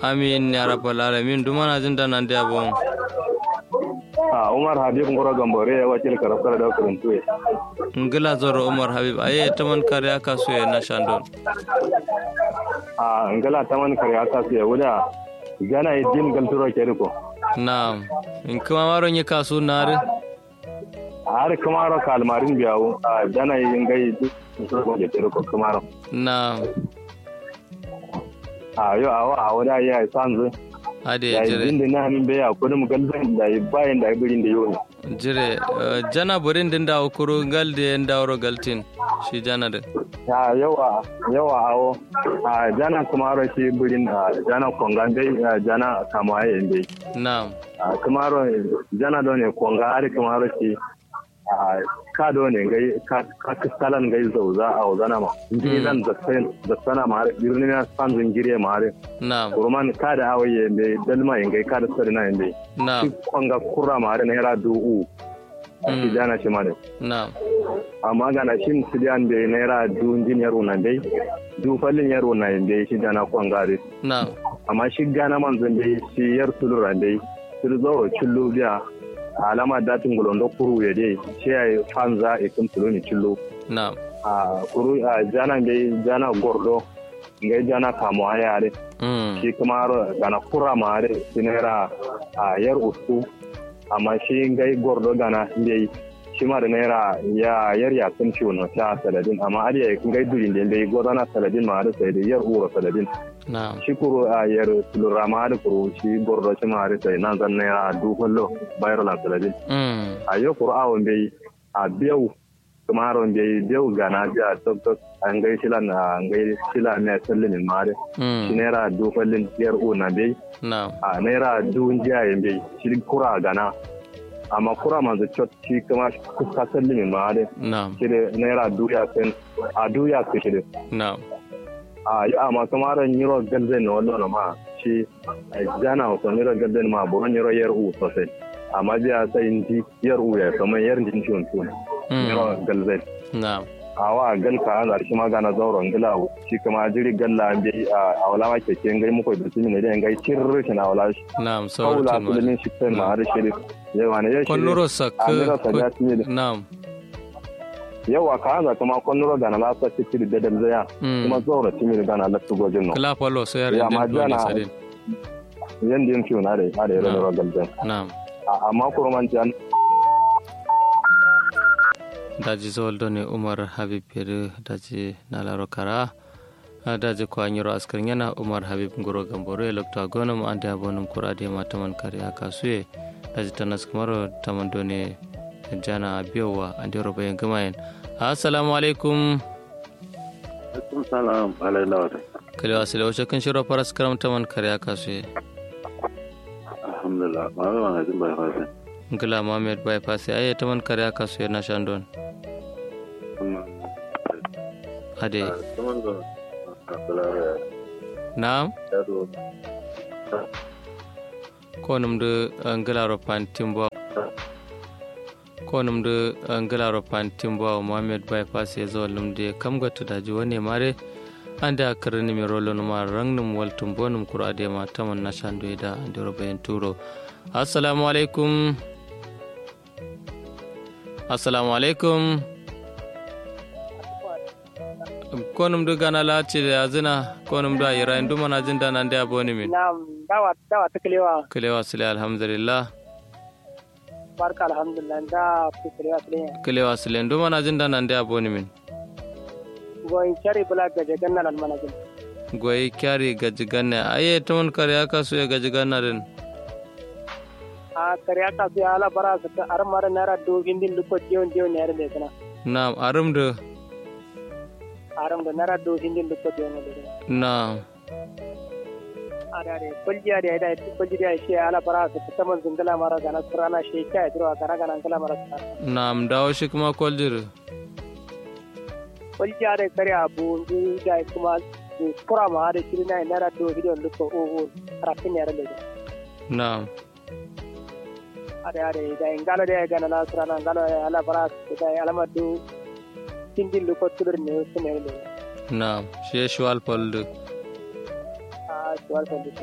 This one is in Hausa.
amin ya rabbal alamin dumana jin da nan da bon a umar habib ngoro gambore ya wakil karafkar da kuruntu ya ngila zoro umar habib aye taman kare aka so ya na shandon a ngala taman kare aka so ya wuda gana idin galturo ke riko na'am in kuma maron yi kasu nare har kamaro kalmarin biyawo a gana yin gai duk ke riko kamaro na'am a yo awa a wuda ya yi sanzu ade ya yi jire din da na min bai a kudin galzan da yi bayan da ibirin da yau jire eh, jana burin din da ukuru gal de en dawro galtin shi jana de ya yawa yawa awo a jana kamaro shi birin a jana kongan dai a jana kamaye yin dai na'am a kamaro jana do ne konga ari kamaro shi a ka do ne gai ka ka kalan gai zauza a wazana ma jini zan zasen zasana ma har birni na san zingire ma har na'am kurman ka da hawaye ne dalma yin gai ka da sari na yin dai shi na'am konga kurra ma har na yara du'u a shi jana shi ma ne na'am amma ga na shin su diyan da naira du jin yaro nan dai du fallin yaro na yin dai shi jana kwangare na'am amma shi gana manzon dai shi yar sulura dai su zo cillo biya alama datin gulondo kuru ya dai shi ya yi fanza a kun tulo ni cillo na'am a kuru a jana dai jana gordo ngai jana kamo a yare mm shi kuma ro- gana kura ma are shi naira a yar usu amma shi ngai gordo gana dai shi ma da naira ya yar ya kun ciwo na ta saladin amma ariya ngai durin da dai godana saladin ma are sai da yar uro saladin na'am shi kuro a yar tulura ma da kuro shi gordo shi ma da sai nan zan naira du kullo bayar la saladin mm a yo kuro awon bai a biyau kuma haron bai biyau gana biya tok tok an gai shila na an gai shila ne sallin ma da shi mm naira du kullin yar u na bai na'am a naira du jiya yin bai shi kura gana amma kura manzo chot shi kuma kuka sallin ma da na'am shi da naira du ya sen a du ya ku shi da na'am a yi amma kamar nyiro galden na wallo ma shi jana ko nyiro galden ma bo nyiro yer u sosai amma biya sai inji yer u ya kamar yer din shi on tun nyiro mm galden na'am awa gal ka an shi ma gana zauron gila shi kama jiri galla an bi a wala ma keke ngai muko da shi ne da ngai cirri shi na wala shi na'am kawula sauratin ma kullun shi sai ma har shi yawa ne ya shi konnuro sak a mira sa ya shi na'am yawa ka an kuma konnuro gana la sa ci da dal zaya mm kuma zaura ci mi gana la tu gojin no kala palo so yar Ya, ma din dole jana- sadin yanda yin fiyo na da na da yaro Na'am. da galden na'am amma kuma man jan daji zoldo ne umar habib yeri daji nalaro kara a daji ko anyiro askar yana umar habib ngoro gamboro e lokto agono mo ande abonum kurade ma taman kare aka suye daji tanas kamaro taman done jana biyowa ande roba yen gamayen assalamu alaikum Alaikum salam alai lawata. kale wasile wace kan shiro paras karam taman kare aka suye Alhamdulillah. Ma ba na jin bai fasa. ngila mohamed bypass aye taman kare aka suye na shandon Kuma ade kuma da asalara na'am ya do. ko numde ngelaro pantimbo ko numde ngelaro pantimbo mohammed bypass e zo lumde kam gattudaji woni mare ande a karani mi rolo numa rangnum waltum bonum kurade ma taman nashandoyda ande robayen turo assalamu alaikum assalamu alaikum ko numde gana lati azina ko numde a yira en dumana jinda nande a boni min Naam, dawa dawa ta kalewa kilewa sile alhamdulillah barka alhamdulillah da ku kalewa sile kilewa sile nduma na jinda nan da aboni min go in chari bula ga jagan nan al manajin goyi kyari gaji ganne aye ton kare aka so ya gaji ganna den a kariya ka su ala bara su ta ar mara nara do hindin luko dion dion ne arme kana na arum de aram da nara do hindin luko dion ne na are are kulji are da kulji da shi ala bara su ta man zingala mara gana surana shi ka dro gana gana ngala mara sa na am dawo shi kuma koljir kulji are kariya bu ndu da kuma kura ma are shi na nara do hindin luko o o rafin ne arme na ಅದೇ ಅದೇ ಈಗ ಇಂಗಾಲದೇ ಈಗ ನನ್ನ ಹತ್ರ ನಂಗಾಲ ಎಲ್ಲ ಬರ ಇದೆ ಅಲಮದ್ದು ತಿಂದಿಲ್ಲು ಕೊತ್ತಿದ್ರು ನೀವು ಸುಮ್ಮನೆ ಹೇಳಿ na shi shwal poldu ಆ ಶಿವಾಲ್ ಬಂದಿತ್ತು